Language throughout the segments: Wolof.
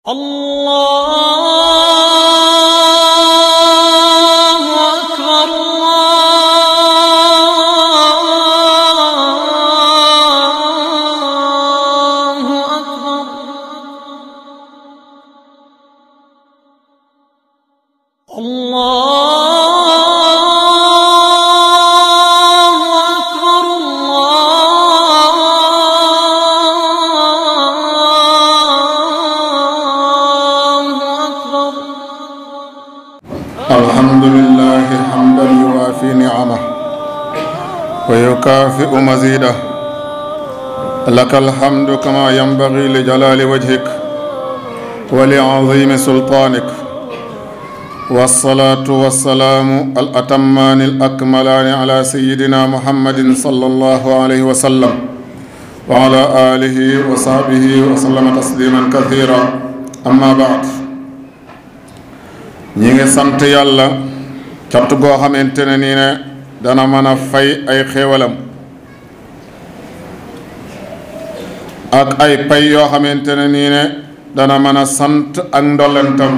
الله أكبر الله أكبر الله أكبر الله أكبر الحمد لله حمدا يوافي نعمه ويكافئ مزيده لك الحمد كما ينبغي لجلال وجهك ولعظيم سلطانك والصلاة والسلام الأتمان الأكملان على سيدنا محمد صلى الله عليه وسلم وعلى آله وصحبه وسلم تسليما كثيرا أما بعد ñi ngi sant yàlla cant goo xamante ne nii ne dana mën a fay ay xéewalam ak ay pay yoo xamante ne nii ne dana mën a sant ak ndollentam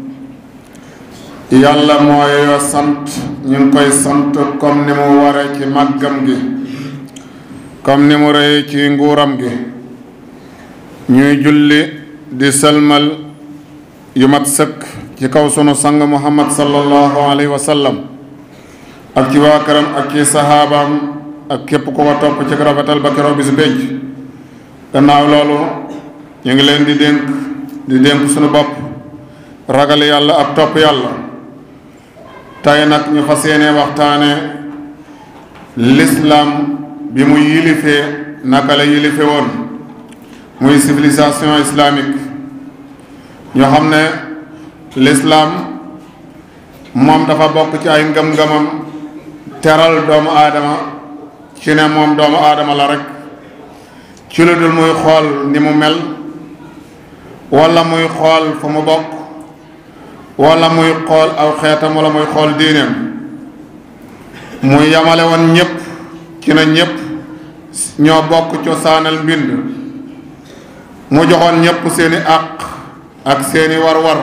yàlla mooy yoo sant ñu ngi koy sant comme ni mu ware ci màggam gi comme ni mu rëy ci nguuram gi ñuy julli di sëlmal yu mat sëkk ci kaw sunu sang muhammad sallallahu alayhi wa sallam ak ci waa këram ak ci saxaabaam ak képp ku ko topp ci rafetal ba keroog bi su pénc gannaaw loolu ñu ngi leen di dénk di dénk sunu bopp ragal yàlla ak topp yàlla tey nag ñu fas yéene waxtaane l'islam bi mu yilifee naka la yilife woon muy civilisation islamique ñoo xam ne l'islam moom dafa bokk ci ay ngëm-ngëmam teral doomu aadama ci ne moom doomu aadama la rek ci lu dul muy xool ni mu mel wala muy xool fu mu bokk wala muy xool aw xeetam wala muy xool diineem muy yamale woon ñépp ci na ñépp ñoo bokk cosaanal mbind mu joxoon ñépp seeni àq ak seeni war-war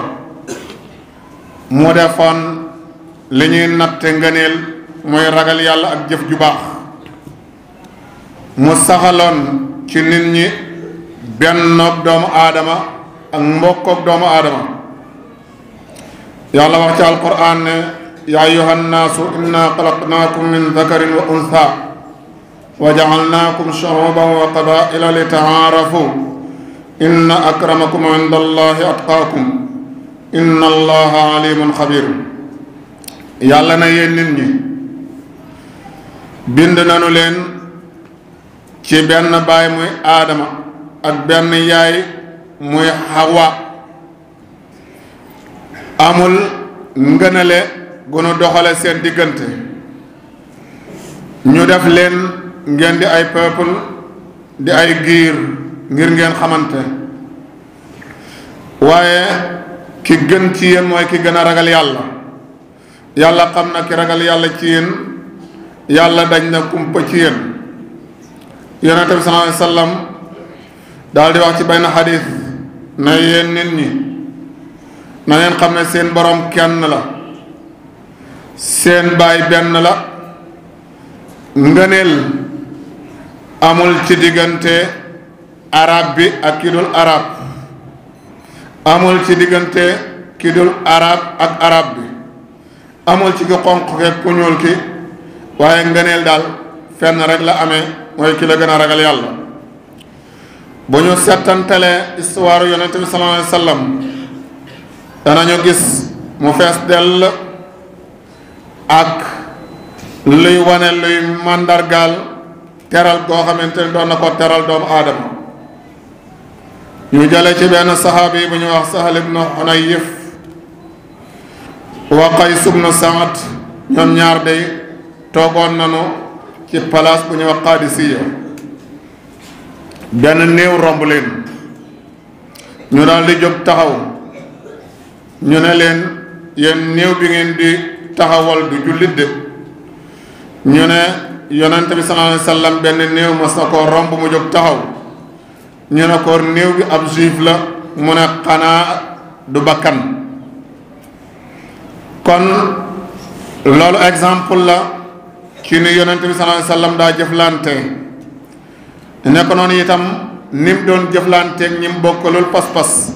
mu defoon li ñuy natte ngëneel mooy ragal yàlla ak jëf ju baax mu saxaloon ci nit ñi bennoog doomu aadama ak mbokkoog doomu aadama yàlla wax ci alquran ne yaa ayuha nnaasu inna xalaqnaakum min dakarin wa untha wa jacalnaakum shuuban wa qabaila li taarafu inna akramakum inda allahi atqaakum inna allaha alimun xabir yàlla na yéen nit ñi bind nanu leen ci benn baay muy aadama ak benn yaay muy xawa amul ngënale gu nu doxale seen diggante ñu def leen ngeen di ay peuple di ay giir ngir ngeen xamante waaye ki gën ci yéen mooy ki gën a ragal yàlla yàlla xam na ki ragal yàlla ci yéen yàlla dañ na kumpa ci yéen yonente bi sallallahu alayhi wasallam daal di wax ci benn xadis na yéen nit ñi na ngeen xam ne seen borom kenn la seen baay benn la ngëneel amul ci diggante arab bi ak ki dul arab amul ci diggante ki dul arab ak arab bi amul ci ki xonq ke ku ñuul ki waaye ngëneel daal fenn rek la amee mooy ki la gën a ragal yàlla bu ñu settantelee histoire yonent bi sallallahu alayhi wa sallam danañu gis mu fees dell ak luy wane luy màndargaal teral goo xamante ne doon na ko teral doomu aadama ñu jële ci benn saxaabi bu ñu wax Sahal ibnu Hunayf wa Qays ibnu Saad ñoom ñaar day toogoon nañu ci place bu ñu wax Qaadisiya benn néew romb leen ñu daal di jóg taxaw ñu ne leen yéen néew bi ngeen di taxawal du jullit de ñu ne yonent bi sallallahu alayhi wa sallam benn néew mas na koo romb mu jóg taxaw ñu ne ko néew bi ab juif la mu ne xanaa du bakkan kon loolu exemple la ci ni yonent bi sallallahu alayhi wasallam daa jëflante nekk noonu itam ni mu doon jëflanteeg ñi mu bokkalul pas-pas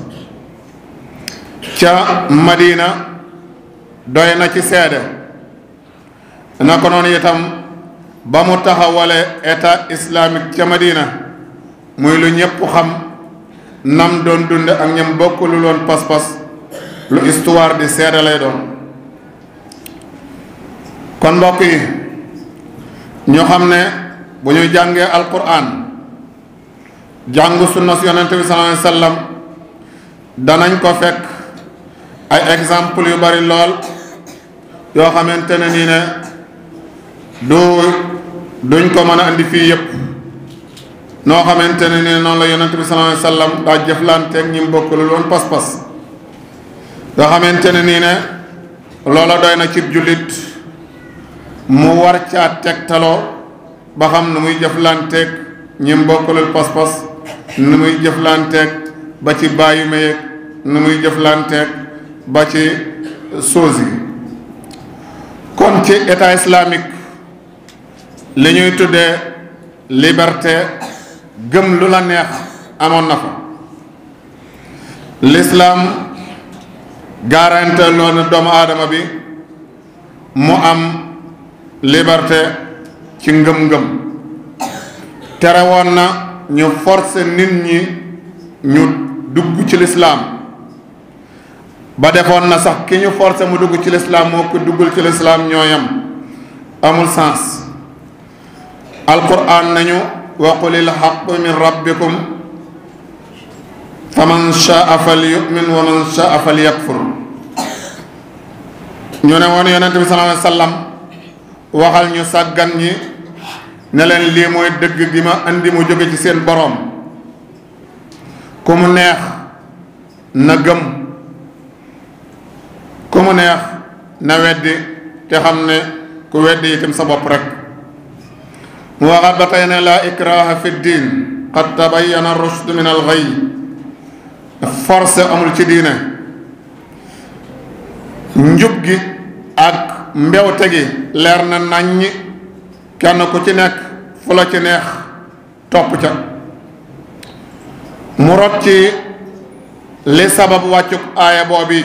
ca Madina doy na ci seede nekk noonu itam ba mu taxawale état islamique ca Madina muy lu ñëpp xam nam doon dunde ak ñam bokkalul woon pas-pas lu histoire di seede lay doon kon mbokk yi ñu xam ne bu ñu jàngee alquran jàng sunna si yonente bi sallallahu alayhi wasallam danañ ko fekk ay exemple yu bari lool yoo xamante ne nii ne du duñ ko mën a andi fii yépp noo xamante ne nii noonu la yonente bi sallallahu alayhi wasallam daa jëflanteeg ñi mu bokkulul woon pas-pas nga xamante ne nii ne loola doy na cib jullit mu war caa tegtaloo ba xam nu muy jëflanteeg ñi mbokkalul pas-pas nu muy jëflanteeg ba ci bàyyi mayeeg nu muy jëflanteeg ba ci soos yi kon ci état islamique li ñuy tuddee liberté gëm lu la neex amoon na fa l'islam garanté loolu doomu aadama bi mu am liberté ci ngëm-ngëm tere woon na ñu forcer nit ñi ñu dugg ci lislaam ba defoon na sax ki ñu forcer mu dugg ci lislaam moo ko duggul ci lislaam ñooyam amul sens alquran nañu wa qulil haqqu min rabbikum fa man shaa fal yu'min wa man shaa fal yakfur ñu ne woon yonente bi sallallahu alayhi wa sallam waxal ñu sàggan ñi ne leen lii mooy dëgg gi ma andi mu jóge ci seen boroom ku mu neex na gëm ku mu neex na weddi te xam ne ku weddi itam sa bopp rek mu waxaat ba tey ne laa ikraha fi diin qad tabayyana rushd min al ghayy force amul ci diine njub gi ak mbewte gi leer na naññi kenn ku ci nekk fu la ci neex topp ca mu rot ci li sabab wàccuk aaya boobi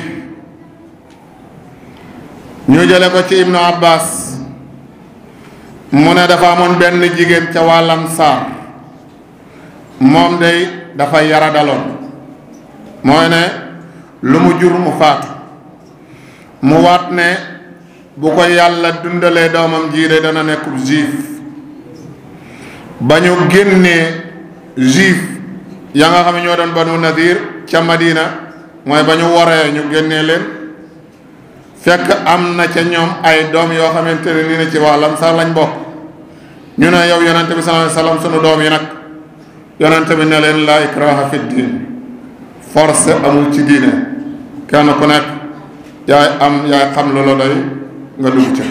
ñu jële ko ci ibnu abbas mu ne dafa amoon benn jigéen ca wàllan saar moom day dafa yaradaloon mooy ne lu mu jur mu faatu mu waat ne bu ko yàlla dundalee doomam jii de dana nekkub juif ba ñu génnee juif ya nga xam ne ñoo doon banu nadir ca madina mooy ba ñu waree ñu génnee leen fekk am na ca ñoom ay doom yoo xamante ne nii ne ci wàllam sax lañ bokk ñu ne yow yonente bi sallallahu alayhi wasallam sunu doom yi nag yonente bi ne leen laa ikraha fi diin force amul ci diine kenn ku nekk yaay am yaay xam lu la doy nga dugg ca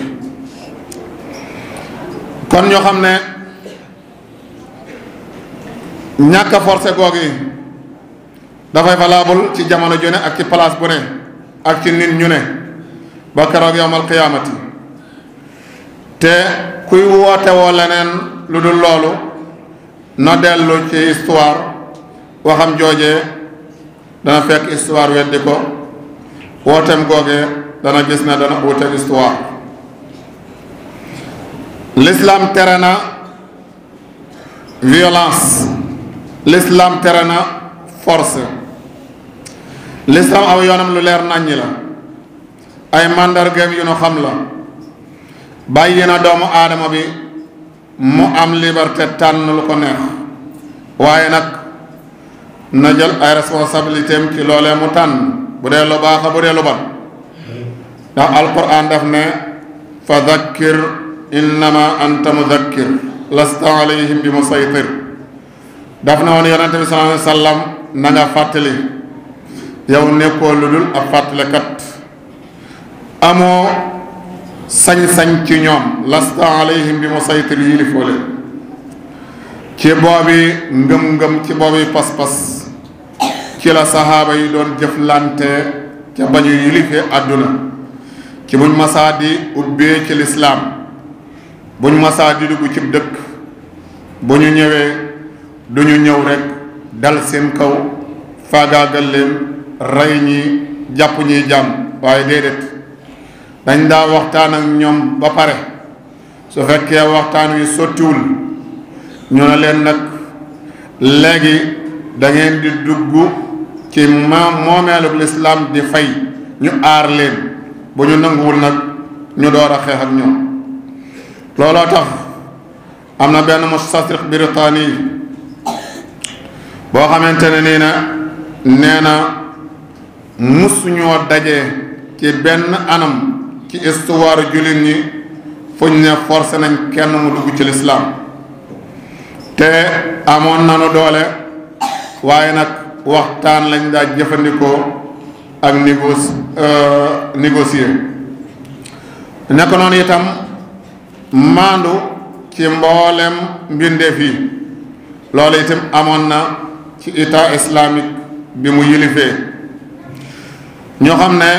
kon ñoo xam ne ñàkk a forcé goog yi dafay valable ci jamono ju ne ak ci place bu ne ak ci nit ñu ne ba keroog yawmal qiyaamati te kuy woote woo leneen lu dul loolu na dellu ci histoire waxam joojee dana fekk histoire weddi ko wooteem googee dana gis ne dana wuuteeg histoire l'islam tere na violence l'islam tere na force l'islam aw yoonam lu leer nàññi la ay màndargaam yu nu xam la bàyyi na doomu aadama bi mu am liberté tànn lu ko neex waaye nag na jël ay responsabilité am ci loolee mu tànn bu dee lu baax bu dee lu bon ndax alquran daf ne fa dhakkir innama anta mudakkir lasta alayhim bi musaytir daf na woon yonente bi sallallahu alayhi wa sallam na nga fàttali yow nekkoo lu dul ab fàttalekat amoo sañ-sañ ci ñoom lasta alayhim bi musaytir yilifoo leen ci boobi ngëm-ngëm ci boobi pas-pas ci ci la saxaaba yi doon jëflante ca ba ñu yilife àdduna ci buñ masaa di ubbee ci lislaam buñ masaa di dugg ci dëkk bu ñu ñëwee du ñu ñëw rekk dal seen kaw faagaagal leen rey ñi jàpp ñiy jàmm waaye déedéet dañ daa waxtaan ak ñoom ba pare su fekkee waxtaan wi sottiwul ñu ne leen nag léegi da ngeen di dugg ci ma moomeelug lislaam di fay ñu aar leen bu ñu nanguwul nag ñu door a xeex ak ñoom looloo tax am na benn mustasriq biritaani yi boo xamante ne nii na nee na musuñoo daje ci benn anam ci histoire jullit ñi fuñ ne forcé nañ kenn mu dugg ci lislaam te amoon nanu doole waaye nag waxtaan lañ daa jëfandikoo ak négoci négocier nekk noonu itam maandu ci mboolem mbindeef yi loolu itam amoon na ci état islamique bi mu yilifee ñoo xam ne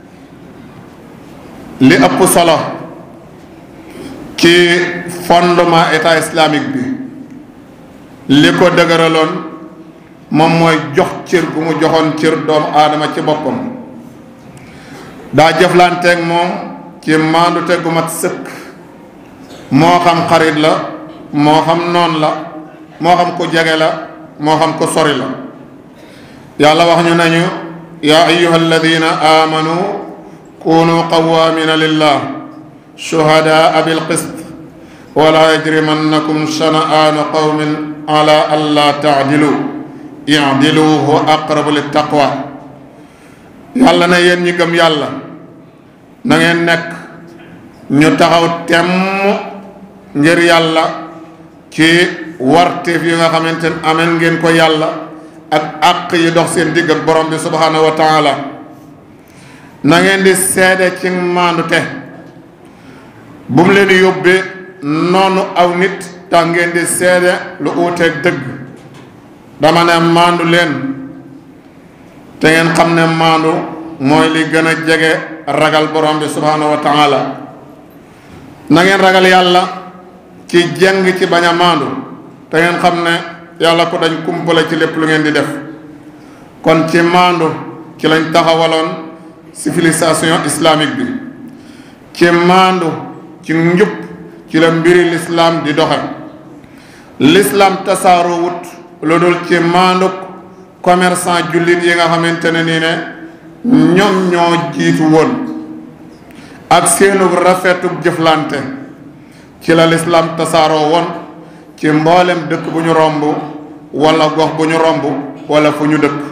li ëpp solo ci fondement état islamique bi li ko dëgëraloon moom mooy jox cër gu mu joxoon cër doomu aadama ci boppam daa jëflanteeg moom ci maandu te gu mat sëkk moo xam xarit la moo xam noon la moo xam ko jege la moo xam ko sori la yàlla wax ñu nañu yaa ayuha alladina amanu kunu qawaamina lillah shuhadaa bilqist wala yajrimannakum shana'aanu qawmin ala alla taadilu idilu huwa aqrabu littaqwa yàlla na yéen ñi gëm yàlla na ngeen nekk ñu taxaw temm ngir yàlla ci warteef yi nga xamante ne amel ngeen ko yàlla ak àq yi dox seen digg ak borom bi subhanahu wa taala na ngeen di seede ci maandu te bu mu leen yóbbee noonu aw nit tax ngeen di seede lu uuteeg dëgg dama ne maandu leen te ngeen xam ne maandu mooy li gën a jege ragal borom bi subhanahu wa taala na ngeen ragal yàlla ci jeng ci bañ a maandu te ngeen xam ne yàlla ko dañ kumpale ci lépp lu ngeen di def kon ci maandu ci lañ taxawaloon civilisation islamique bi ci maandu ci njub ci la mbiri lislaam di doxe lislaam tasaaroo wut lu dul ci maanduk commerçant jullit yi nga xamante ne nii ne ñoom ñoo jiitu woon ak seenug rafetug jëflante ci la lislaam tasaaroo woon ci mboolem dëkk bu ñu romb wala gox bu ñu romb wala fu ñu dëkk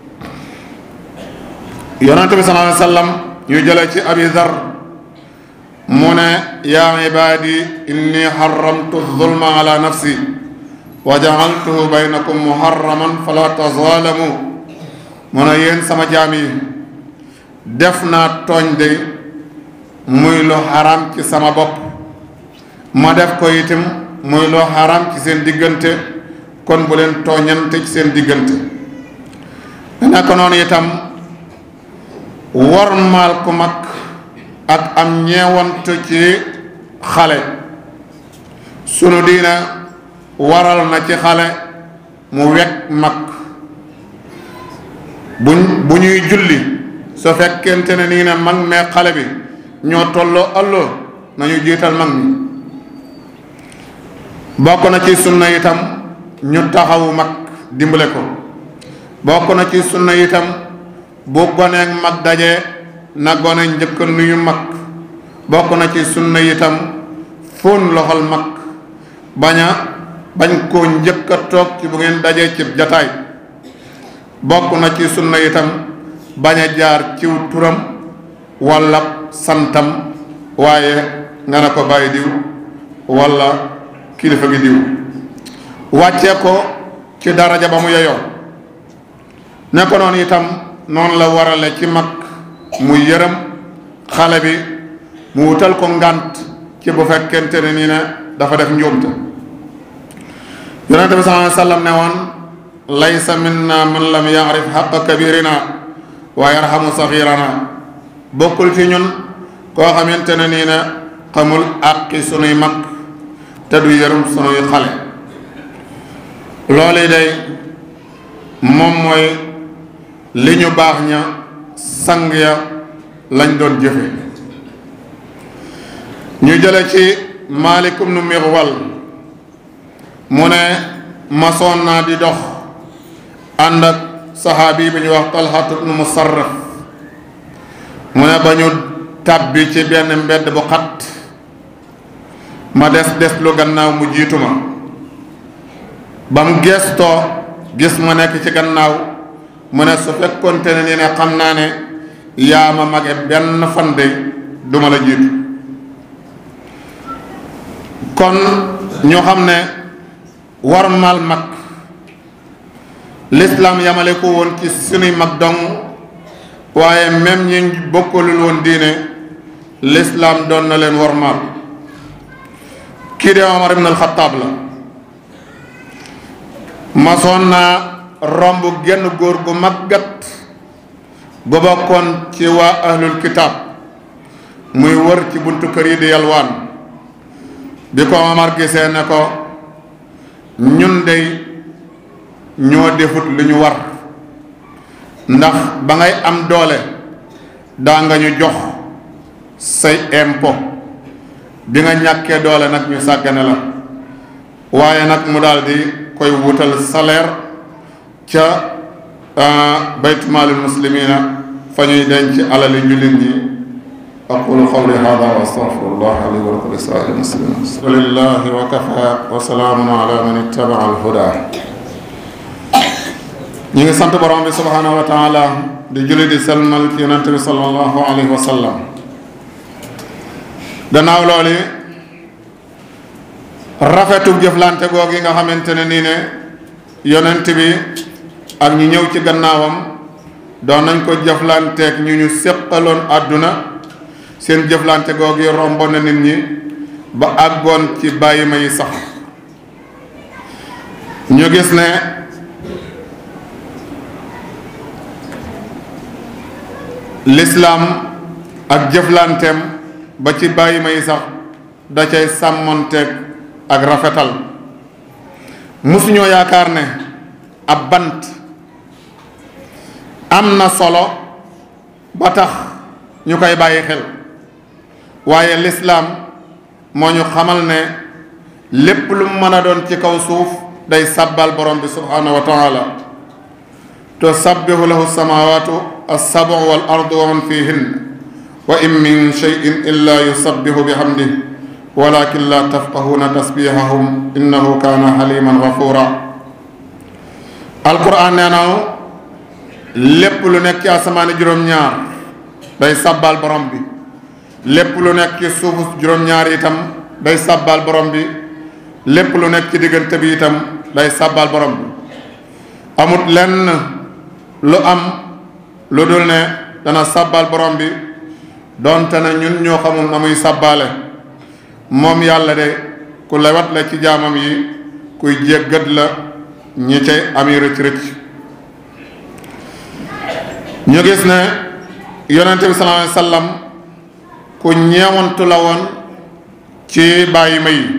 yonente bi sallallahu alayhi wa sallam ñu jële ci abi dhar mu ne yaa ibaadi inni xaramtu zulma ala nafsi wa jaaltuhu baynakum muharraman fala tazaalamu mu ne yéen sama jaam yi def naa tooñ de muy lu xaram ci sama bopp ma def ko itam muy lu xaram ci seen diggante kon bu leen tooñante ci seen diggante nekk noonu itam wormaal ku mag ak am ñeewant ci xale sunu diina waral na ci xale mu wekk mag bu bu ñuy julli su fekkente ne nii ne mag mee xale bi ñoo tolloo alloo nañu jiital mag mi bokk na ci sunna itam ñu taxawu mag dimbale ko bokk na ci sunna itam bu goneek mag daje na gone njëkk nuyu mag bokk na ci sunna itam fóon loxol mag bañ a bañ koo njëkk a toog ci bu ngeen dajee ci jataay bokk na ci sunna itam bañ a jaar ciw turam walla santam waaye nga ne ko bàyyi diw walla kilifa gi diw wàccee ko ci daraja ba mu yeyoo ne ko noonu itam noonu la warale ci mag mu yërëm xale bi mu wutal ko ngànt ci bu fekkente ne nii ne dafa def njuumte yonente bi sallallahu alayhi wasallam ne woon laysa minna man lam yaarif xaqa kabirina wa yarhamu saxirana bokkul ci ñun koo xamante ne nii ne xamul àqi sunuy mag te du yërëm sunuy xale loolu day moom mooy li ñu baax ña sang ya lañ doon jëfe ñu jële ci Maalik ibnu Mixwal mu ne masoon naa di dox ànd ak saxaabi bi ñu wax Talhat ibnu Musarraf mu ne ba ñu tàbbi ci benn mbedd bu xat ma des des lu gannaaw mu jiitu ma ba mu gestoo gis ma nekk ci gannaaw mu ne su fekkonte ne ni ne xam naa ne yaa ma mage benn fan de duma la jiitu kon ñu xam ne war mal mag lislaam yamale ko woon ci sunuy mag dong waaye même ñi bokkalul woon diine lislaam doon na leen war mal kii de Omar ibn al-Khattab la masoon naa romb genn góor gu màggat gu bokkoon ci waa ahlul kitaab muy wër ci buntu kër yi di yalwaan bi ko Omar gisee ne ko ñun dey ñoo defut lu ñu war ndax ba ngay am doole daa nga ñu jox say impôt bi nga ñàkkee doole nag ñu sàggane la waaye nag mu daal di koy wutal salaire ca baytumaalil muslimina fa ñuy denc alali jullit ñi aqulu qawli hada wa astaghfirullah li wa lakum lisaa'iril muslimin alhamdulillahi wa kafa wa salaamun ala man ittaba'a al-huda ñi ngi sant borom bi subhanahu wa taala di julli di selmal ci yonent bi sallallahu alayhi wa sallam gannaaw loolu rafetu jëflante googu nga xamante ne nii ne yonent bi ak ñu ñëw ci gannaawam doon nañ ko jëflanteeg ñu ñu séqaloon àdduna seen jëflante googu romboon na nit ñi ba àggoon ci bàyyi ma yi sax ñu gis ne lislaam ak jëflanteem ba ci bàyyi ma yi sax da cay sàmmonteeg ak rafetal musuñoo yaakaar ne ab bant am na solo ba tax ñu koy bàyyi xel waaye lislaam moo ñu xamal ne lépp lu mën a doon ci kaw suuf day sàbbal borom bi subhaanahu wa taala tusabbihu lahu samawatu alsabu wal ardu wa man fihin wa in min cheyin illa yusabbihu bihamdih walakin la tafqahuna tasbihahum innahu kaana xaliman gafura alquran nee na lépp lu nekk ci asamaani juróom-ñaar day sàbbal borom bi lépp lu nekk ci suufu juróom-ñaar itam day sàbbal borom bi lépp lu nekk ci diggante bi itam day sàbbal borom bi amut lenn lu am lu dul ne dana sàbbal borom bi doonte ne ñun ñoo xamul na muy sàbbaale moom yàlla de ku lewat la ci jaamam yi kuy jéggat la ñi cay ami rëcc rëcc ñu gis ne yonente bi sallallahu alayhi wasallam ku ñeewantu la woon ci bàyyi ma yi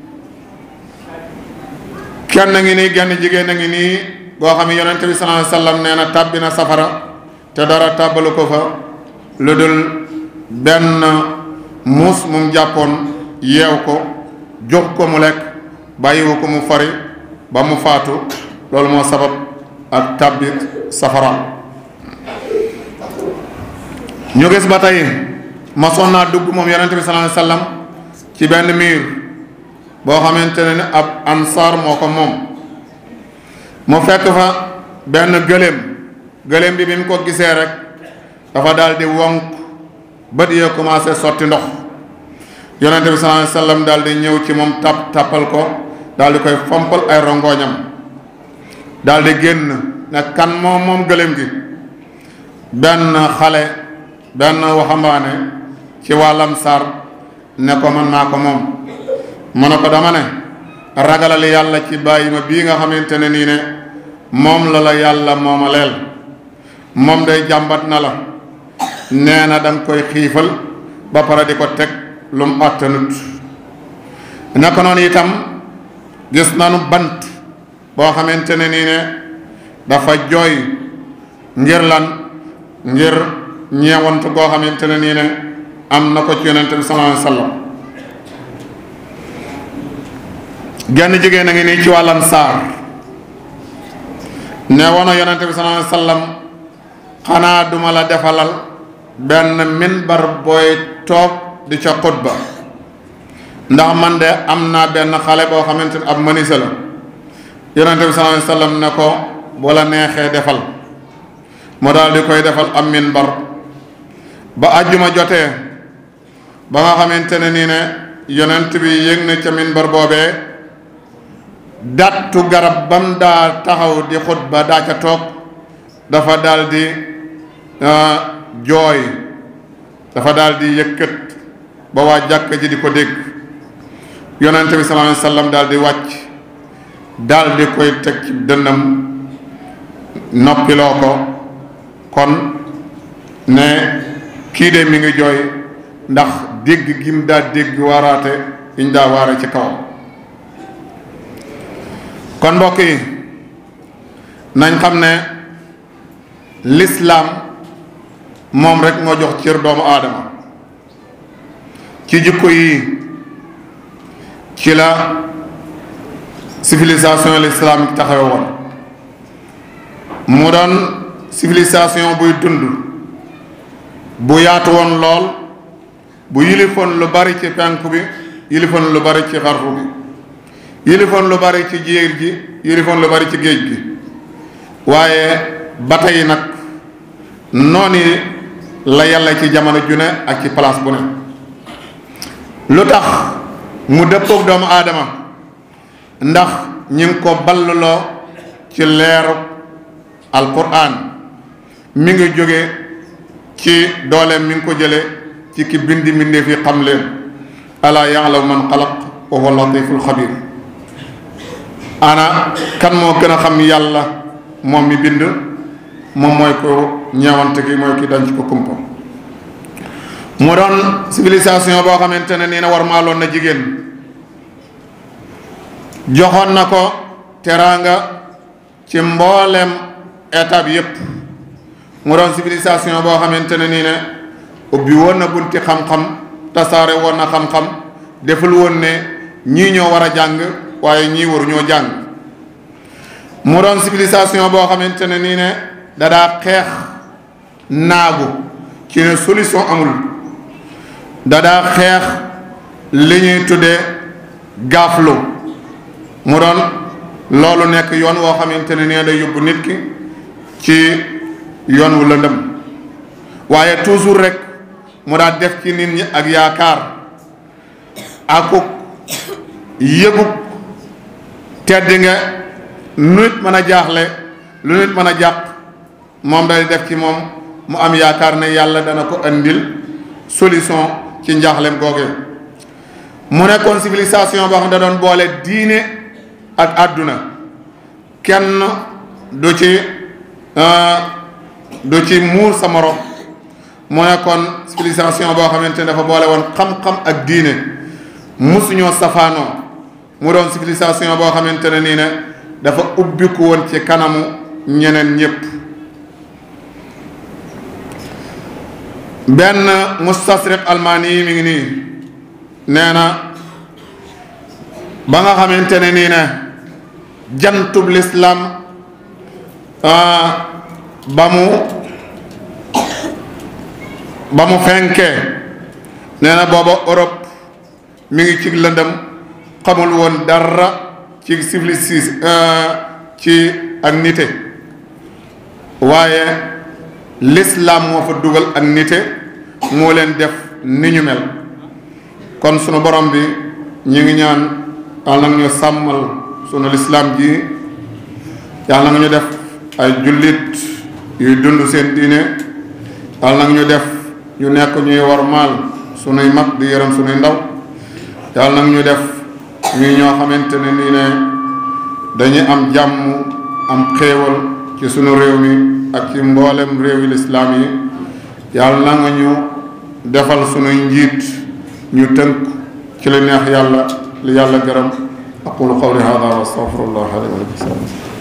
kenn ngi nii genn jigéen a ngi nii goo xam ne yonente bi sallallahu alayhi wasallam nee na tàbbi na safara te dara tàbbalu ko fa lu dul benn muus mum jàppoon yeew ko jox ko mu lekk bàyyiwu ko mu fari ba mu faatu loolu moo sabab ak tàbbit safara ñu gis ba tey masoon naa dugg moom yonente bi sallallahu alayhi wasallam ci benn miir boo xamante ne ab ansaar moo ko moom mu fekk fa benn gëléem gëléem bi bi mu ko gisee rek dafa daal di wonk bët yee commencé sotti ndox yonente bi sallallahu alayhi wasallam daal di ñëw ci moom tàpp tàppal ko daal di koy fompal ay rongooñam daal di génn ne kan moom moom gëléem gi benn xale benn waxambaane ci wàllam sar ne ko man maa ko moom mu ne ko dama ne ragalal yàlla ci bàyyi ma bii nga xamante ne nii ne moom la la yàlla moomaleel moom day jàmbat na la nee na danga koy xiifal ba pare di ko teg lu mu àttanut naka noonu itam gis nanu bant boo xamante ne nii ne dafa jooy ngir lan ngir ñeewant goo xamante ne nii ne am na ko ci yonente bi sallallahu alayhi wa sallam genn jigéen a ngi nii ci wàllan saar ne wono yonente bi sallallahu alayhi wa sallam xanaa duma la defalal benn minbar booy toog di ca xutba ndax man de am naa benn xale boo xamante ne ab mënisa la yonente bi sallallahu alayhi wa sallam ne ko bu la neexee defal mu daal di koy defal am minbar ba àjjuma jotee ba nga xamante ne nii ne yonent bi yëg na ca minbar boobee dattu garab bam daa taxaw di xutba daa ca toog dafa daal di jooy dafa daal di yëkkat ba waa jàkka ji di ko dégg yonent bi sallallahu alayhi wa sallam daal di wàcc daal di koy teg ci dënnam noppiloo ko kon ne kii de mi ngi jooy ndax dégg gim daa dégg waaraate yiñ daa waare ci kawam kon mbokk yi nañ xam ne lislaam moom rek moo jox cër doomu aadama ci jikko yi ci la civilisation l'islamique taxawe woon mu doon civilisation buy dund bu yaatu woon lool bu yilifoon lu bari ci penk bi yilifoon lu bari ci xarfu bi yilifoon lu bari ci jéer ji yilifoon lu bari ci géej gi waaye ba tey nag noonu la yàlla ci jamono ju ne ak ci place bu ne lu tax mu dëppoog doomu aadama ndax ñi ngi ko balluloo ci leeru alquran mi ngi jóge ci dooleem mi ngi ko jële ci ki bindi mbindee fi xam leen alaa ya'lamu man xalaq wa huwa latiful xabir ana kan moo gën a xam yàlla moom mi bind moom mooy ko ñeewante gi mooy ki danc ko kumpa mu doon civilisation boo xamante ne nii na war maaloon na jigéen joxoon na ko teraanga ci mboolem étape yépp mu doon civilisation boo xamante ne nii ne ubbi woon na bunti xam-xam tasaare woon na xam-xam deful woon ne ñii ñoo war a jàng waaye ñii waru ñoo jàng mu doon civilisation boo xamante ne nii ne dadaa xeex naagu ci ne solution amul dadaa xeex li ñuy tuddee gaaflu mu doon loolu nekk yoon woo xamante ne nii day yóbbu nit ki ci yoon wu lëndëm waaye toujours rek mu daa def ci nit ñi ak yaakaar akuk yëguk tedd nga lu nit mën a jaaxle lu nit mën a jàq moom day def ci moom mu am yaakaar ne yàlla dana ko andil solution ci njaaxlem googe mu nekkoon civilisation boo xam ne da doon boole diine ak àdduna kenn du ci du ci muur sa morom mu nekkoon civilisation boo xamante ne dafa boole woon xam-xam ak diine musuñoo safaanoo mu doon civilisation boo xamante ne nii ne dafa ubbiku woon ci kanamu ñeneen ñépp benn mustasriq almaani yi mi ngi nii nee na ba nga xamante ne nii ne jantub lislaam ba mu ba mu fenkee nee na booba Europe mi ngi ci lëndëm xamul woon dara ci civilisation ci ak nite waaye l'islam moo fa dugal ak nite moo leen def ni ñu mel kon sunu borom bi ñu ngi ñaan yàlla na ñu sàmmal sunu lislaam ji yàlla na ñu def ay jullit yuy dund seen diine yàlla na ñu def ñu nekk ñuy warmaal sunuy mag di yërëm sunuy ndaw yàlla na ñu def ñuy ñoo xamante ne nii ne dañuy am jàmm am xéewal ci sunu réew mi ak ci mboolem réewi lislaam yi yàlla na nga ñu defal sunuy njiit ñu tënk ci li neex yàlla li yàlla gërëm aqulu qawli hada wa astaghfirullah li wa lakum